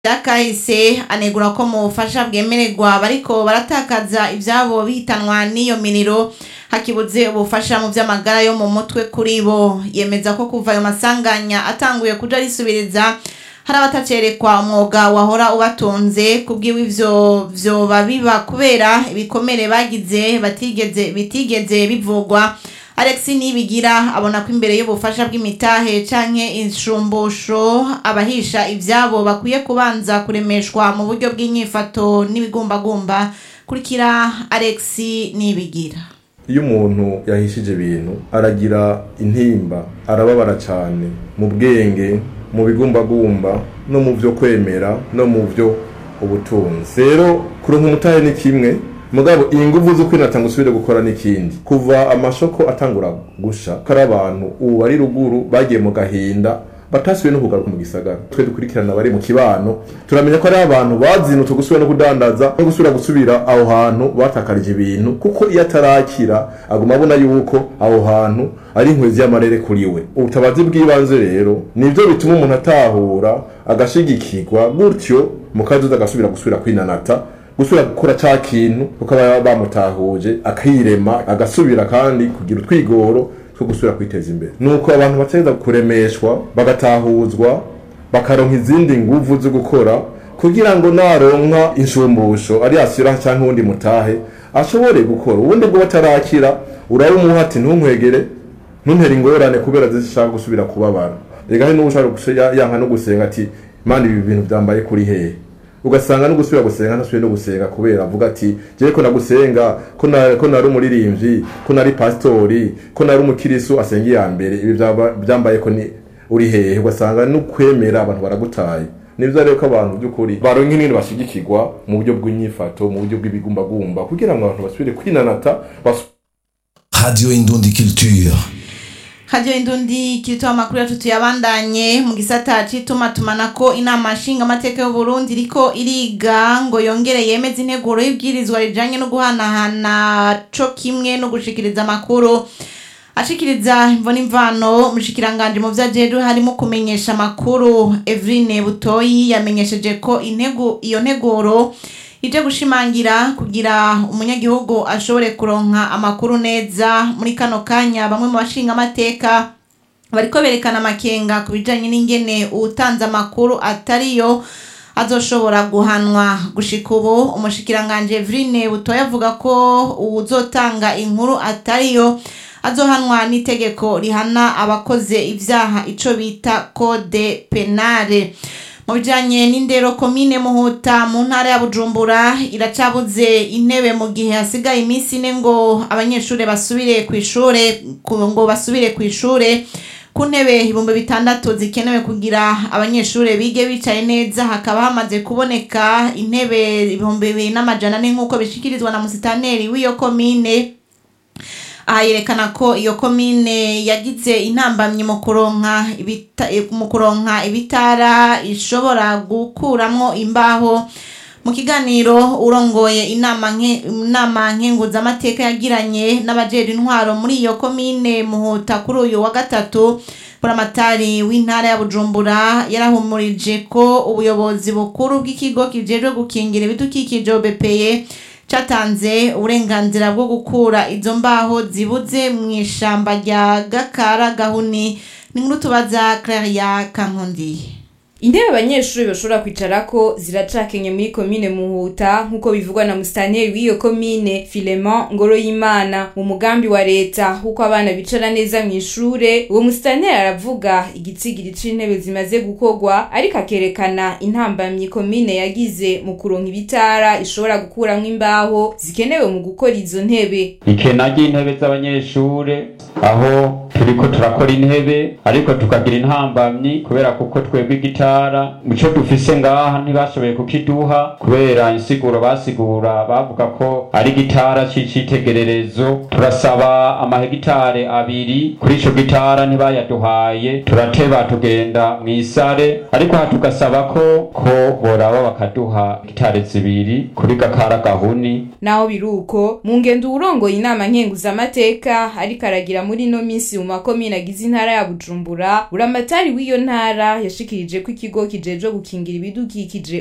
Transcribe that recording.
vyakahise anegura ko mu bufasha bwemererwa bariko baratakaza ivyabo bihitanwa n'iyo miriro hakibuze ubufasha mu vy'amagara yo mu mutwe kuri bo yemeza ko kuva ayo masanganya atanguye kuja risubiriza hari abatacerekwa umwuga wahora ubatunze kubwiwe ivyo vyoba biba kubera ibikomere bagize batigeze bitigeze bivugwa Alex Nibigira abona ko imbere y'ubufasha bw'imitahe canke inshumbusho abahisha ivyabo bakwiye kubanza kuremeshwa mu buryo bw'inyifato n'ibigumbagumba kurikira Alex Nibigira iyo umuntu yahishije ibintu aragira intimba arababara cyane mu bwenge mu bigumbagumba no mu byo kwemera no mu byo ubutunzi rero kuronka umutahe ni kimwe mugabo iyi nguvu zo kwinatanga usubire gukora n'ikindi kuva amashoko atangura gusha kari abantu ubu bari ruguru bagiye mu gahinda batasubiye no kugaruka mu gisagara twe dukurikirana bari mu kibano turamenya ko ari abantu bazinutse gusubira no kudandaza no gusubira gusubira aho hantu batakarije ibintu kuko iyo atarakira aguma abona yuko aho hantu ari inkwezi y'amarere kuri we ubutabazi bw'ibanze rero nibyo bituma umuntu atahura agashigikirwa gutyo mu kazoza agasubira gusubira kwinanata gusubira gukora ca kintu kuko baba bamutahuje akirema agasubira kandi kugira utwigoro two gusubira kwiteza imbere nuko abantu bategeza kuremeshwa bagatahuzwa bakaronka izindi nguvu zo gukora kugira ngo naronka inshumbusho ari asira canke uwundi mutahe ashobore gukora ubundi bwo batarakira urabumuha ati ntunkwegere ntuntere ingorane kubera zishaka gusubira kubabara rega hari n'ushaka yanka no gusenga ati mana ibi bintu vyambaye kuri hehe ugasanga no gusubira gusenga ntasubiye no gusenga kubera avuga ati jewe ko nagusenga ko na ko nari umuririmbyi ko nari pastori ko nari umukirisu asenga iya mbere ibi vyaba- vyambaye ko ni uri hehe ugasanga no kwemera abantu baragutaye nivyo rero ko abantu by'ukuri baronka inini bashigikirwa mu buryo bw'inyifato mu buryo bw'ibigumbagumba kugira ngo abantu basubire kwinanata basu Radio Indundi Culture. Radio Indundi kirito amakuru yacu tuyabandanye mu gisata c'itumaatumanako inama nshinga amateka y'u Burundi iriko iriga ngo yongere yemeze integuro y'ibwirizwa rijanye no guhanahana co kimwe no gushikiriza amakuru ashikiriza imvo n'imvano umushikiranganje mu vyajejwe harimo kumenyesha amakuru Evrine Butoyi yamenyesheje ko intego iyo nteguro ije gushimangira kugira umunyagihugu ashobore kuronka amakuru neza muri kano kanya bamwe mu bashinga amateka bariko berekana amakenga ku bijanye n'ingene uwutanze amakuru atariyo azoshobora guhanwa gushika ubu umushikiranganje Evrine Butoya avuga ko uwuzotanga inkuru atariyo azohanwa n'itegeko rihana abakoze ivyaha ico bita code penale mu bijanye n'indero komine muhuta mu ntara ya bujumbura iracabuze intebe mu gihe hasigaye iminsi ine ngo abanyeshure basubire ku ishure ku- ngo basubire ku ishure ku ntebe ibihumbi bitandatu zikenewe kugira abanyeshure bige bicaye neza hakaba hamaze kuboneka intebe ibihumbi bibiri n'amajana ane nk'uko bishikirizwa na musitaneri w'iyo komine aha yerekana ko iyo komine yagize intambamyi mu kuronka ibita- mu kuronka ibitara ishobora gukuramwo imbaho mu kiganiro urongoye inama nke- inama nkenguzamateka yagiranye n'abajejwe intwaro muri iyo komine muhuta kuri uyu wa gatatu buramatari w'intara ya bujumbura yarahumurije ko ubuyobozi bukuru bw'ikigo kijejwe gukingira ibidukikije obepeye catanze uburenganzira bwo gukura izo mbaho zibuze mu ishamba rya gakara gahuni ni nkuru tubaza claria kankundi intebe abanyeshuri bashobora kwicarako ziracakenye muri komine muhuta nk'uko bivugwa na musitanteri w'iyo komine filemon ngoro y'imana mu mugambi wa leta w'uko abana bicara neza mu ishure uwo musitanteri aravuga igitsigiri c'intebe zimaze gukorwa ariko akerekana intambamyi komine yagize mu kuronka ibitara ishobora gukuramwo imbaho zikenewe mu gukora izo ntebe ikena ry'intebe z'abanyeshure aho turiko turakora intebe ariko tukagira intambamyi kubera kuko twebwe igitara ico dufise ngaha ntibashoboye kukiduha kubera insiguro basigura bavuga ko ari gitara c'icitegererezo turasaba amahegitare abiri kuri ico gitara ntibayaduhaye turateba tugenda mw'isare ariko aha tugasaba ko ko boraba bakaduha gitare zibiri kuri gakara gahuni naho biruko mu ngendo uwurongoye inama nkenguzamateka ariko aragira muri ino minsi mu makomine agize intara ya bujumbura buramatari w'iyo ntara yashikirije ko ikigo kijejwe gukingira ibidukikije